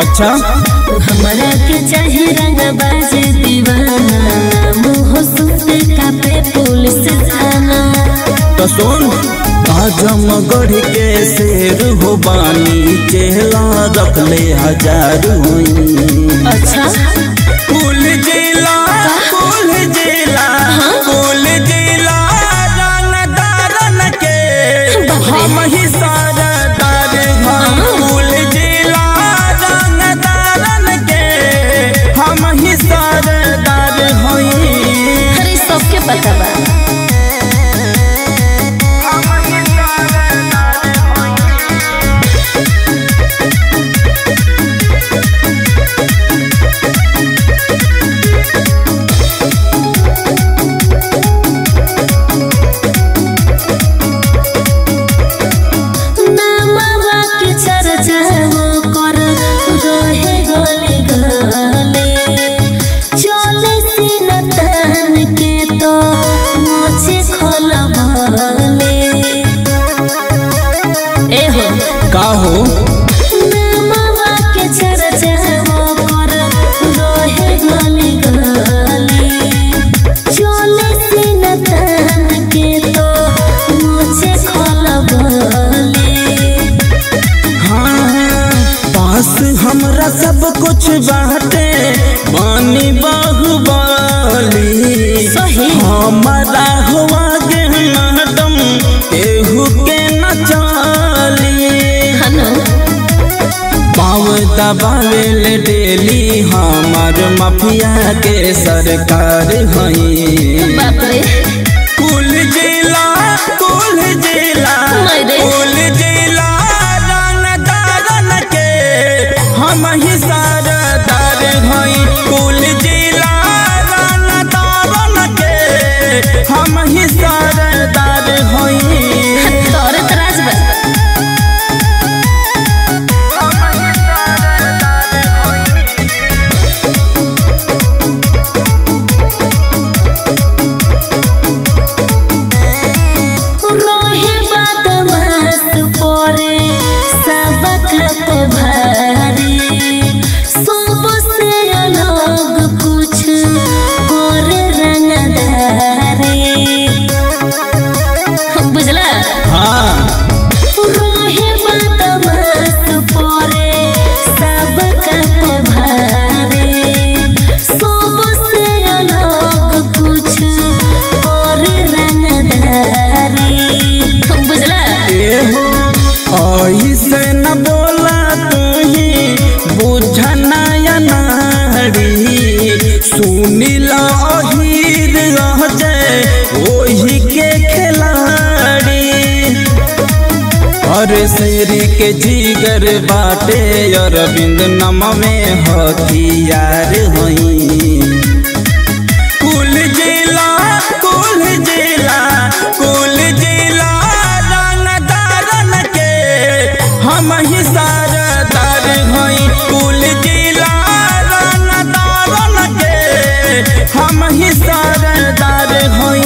अच्छा हमरा के चाहे रंगबाज दीवाना मुँह सुनते कापे पुलिस थाना तो सुन आजमगढ़ के शेर हो बानी चेहला रख ले हजार अच्छा कुल जिला कुल जिला कुल जिला रंगदारन के हम ही सरदार हम कुल जिला रंगदारन के हम ही सरदार हई अरे सबके पता बा नामवा के चर्चा वो कर रहे गले गले चले सीना तान के तो मोछे खोलबले ए हो का हो नामवा के चर्चा वो कर रहे गले गले चले सीना तान के तो मोछे खोलबले हाँ, पास हमरा सब कुछ बाटे पानी बाहुबली सही। हमारा हुआ गे मैडम केहू के न चाली हनो पाँव दबावे ले डेली हमार माफिया के सरकार हई बाप रे कुल जिला कुल जिला मायरे। कुल जिला रंगदारन के हम ही सरदार हई कुल जिला रंगदारन के हम ही सरदार हई तोरे तराज बा रोहे बदमाश परे सबक पे भारी सबसे अलग कुछ करे रंगदारी बुझला हाँ रोहे बदमाश परे सबक पे भारी सबसे अलग कुछ करे रंगदारी बुझला एहो ऐसे न बोला तुही बुझना नारी सुनिला अहीर रह जाए ओही के खिलाड़ी और शेर के जीगर बाटे अरविंद नम में हथियार हई कुल जिला कुल जिला कुल जिला रंगदारन के हम ही सरदार हई कुल जिला रंगदारन के हम ही सरदार हई